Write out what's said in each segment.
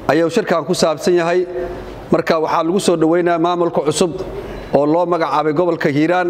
ayuu shirkan ku saabsan yahay marka waxaa lagu soo dhoweynaya maamulka cusub oo loo magacaabay gobolka hiiraan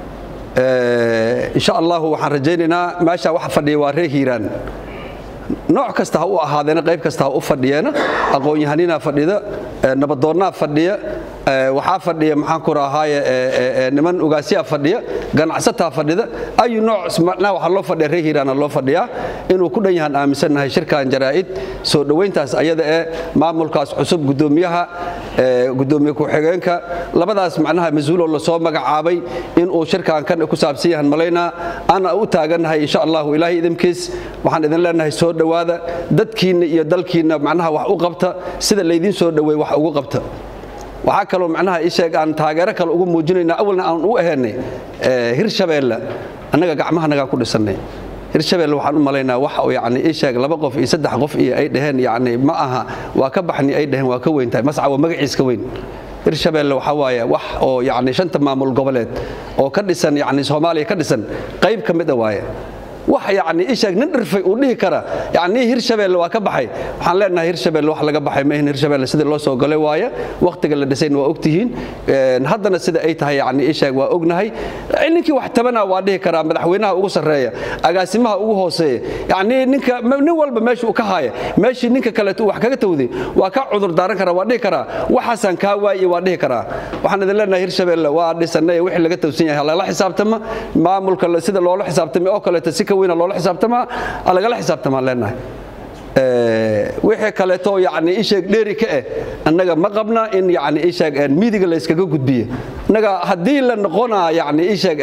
insha allahu waxaan rajaynaynaa meesha waxa fadhiya waa reer hiiraan nooc kasta ha u ahaadeena qayb kasta ha u fadhiyeena aqoon-yahaninaa fadhida nabadoonnaa fadhiya waxaa fadhiya maxaan ku rahaaye niman ugaasyaa fadhiya ganacsataa fadhida ayu nooc macnaha waxaa loo fadhiya reer hiiraana loo fadhiyaa inuu ku dhan yahaan aaminsannahay shirkan jaraa'id soo dhowayntaas ayada ee maamulkaas cusub guddoomiyaha guddoomiye ku-xigeenka labadaas macnaha mas-uuloo lasoo magacaabay inuu shirkan kan ku saabsan yahan malaynaa ana u taagannahay insha allahu ilaahay idinkiis waxaan idin leenahay soo dhowaada dadkiinna iyo dalkiinna macnaha wax u qabta sida laydiin soo dhoweey wax ugu qabta waxaa kaloo macnaha ii sheeg aan taageero kale ugu muujinayna awalna aan u ahaynay hirshabeelle annaga gacmahanagaa ku dhisannay hirshabelle waxaan u malaynaa wax yani ii sheeg laba qof iyo saddex qof iyo ay dhaheen yani ma aha waa ka baxni ay dhaheen waa ka weyn tahay masca waa magaciiska weyn hirshabelle waxaa waaye wax oo yani shanta maamul goboleed oo ka dhisan yani soomaaliya ka dhisan qayb ka mid a waaye wax yani isheeg nin dhirfay uu dhihi kara yani hirshabelle waa ka baxay waxaan leenahay hirshabelle wax laga baxay maahin hirshabelle sidii loo soo galay waaye wakhtiga la dhisayna waa ogtihiin haddana sida ay tahay yani isheeg waa ognahay ninkii wax tabana waa dhihi karaa madaxweynaha ugu sarreeya agaasimaha ugu hooseeya yani ninka nin walba meesha uu ka haaya meeshii ninka kaleeto wax kaga tawday waa ka cudur daaran karaa waa dhihi karaa waxaasaan kaa waaye waa dhihi karaa waxaan idin leenahay hirshabelle waa dhisanay wixii laga tawsan yahay lala xisaabtama maamulka sida loola xisaabtamay oo kaleeto si ka weyna loola xisaabtamaa lagala xisaabtamaan leenahay wixii kaleeto yani isheeg dheeri ka eh annaga ma qabna in yani isheeg miidiga la iskaga gudbiye annaga haddii la noqonaa yani isheeg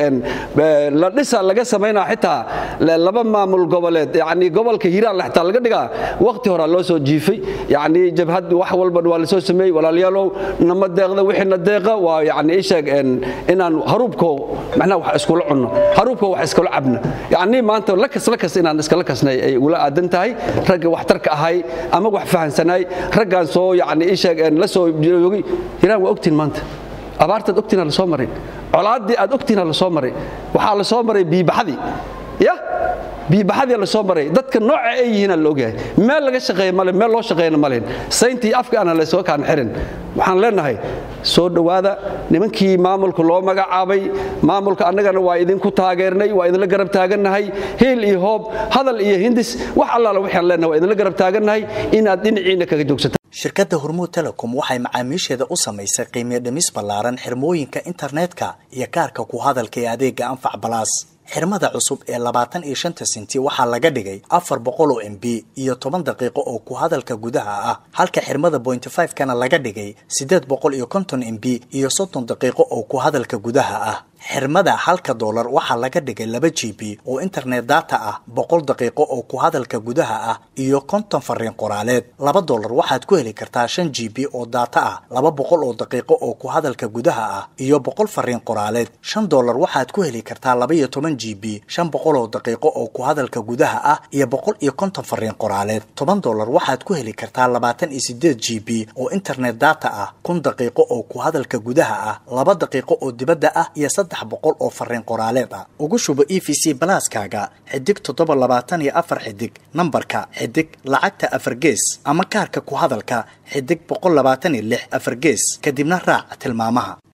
la dhisa laga samaynaa xitaa laba maamul goboleed yani gobolka hiiraan xitaa laga dhigaa waqti horaa loo soo jiifay yani jabhad wax walban waa lasoo sameeyey walaalayaalow nama deeqda wixiina deeqa waa yani isheeg inaan haruubko macnaha wax iskula cunno haruubko wax iskula cabna yani maanta lakas lakas inaan iskala kasnay ay ula aadan tahay ragga waxtarka ahay ama wax fahansanaay raggaan soo yani isheeg la soo joogay hiraan waa ogtiin maanta abaartaad ogtiina la soo maray colaaddii aad ogtiina la soo maray waxaa la soo maray biibaxadii ya biibaxadii la soo maray dadka nooca ay yihiinaa la ogyahay meel laga shaqeeya male meel loo shaqeeyana malen sayntii afka ana laysoo kaan xirin waxaan leenahay soo dhowaada nimankii maamulka loo magacaabay maamulka annagana waa idinku taageernay waa idinla garab taagannahay hiil iyo hoob hadal iyo hindis wax allaala waxaan leenahay waa idinla garab taagannahay inaad dhinaciinna kaga joogsataan shirkadda hormuud telecom waxay macaamiisheeda u samaysay qiimiyo dhimis ballaaran xirmooyinka internetka iyo kaarka ku hadalka ee adeega anfac balaas xirmada cusub ee labaatan iyo shanta sinti waxaa laga dhigay afar boqol oo m b iyo toban daqiiqo oo ku hadalka gudaha ah halka xirmada bointy five kana laga dhigay siddeed boqol iyo konton m b iyo soddon daqiiqo oo ku hadalka gudaha ah xirmada halka doolar waxaa laga dhigay laba g b oo internet data ah boqol daqiiqo oo ku hadalka gudaha ah iyo konton fariin qoraaleed laba doolar waxaad ku heli kartaa shan g b oo data ah laba boqol oo daqiiqo oo ku hadalka gudaha ah iyo boqol fariin qoraaleed shan doolar waxaad ku heli kartaa laba iyo toban g b shan boqol oo daqiiqo oo ku hadalka gudaha ah iyo boqol iyo konton fariin qoraaleed toban doolar waxaad ku heli kartaa labaatan iyo sideed g b oo internet data ah kun daqiiqo oo ku hadalka gudaha ah laba daqiiqo oo dibadda ah iyo saddex boqol oo fariin qoraaleed ah ugu shubo e v c balaaskaaga xidig toddoba labaatan iyo afar xidig nambarka xidig lacagta afar gees ama kaarka ku hadalka xidig boqol labaatan iyo lix afar gees kadibna raac tilmaamaha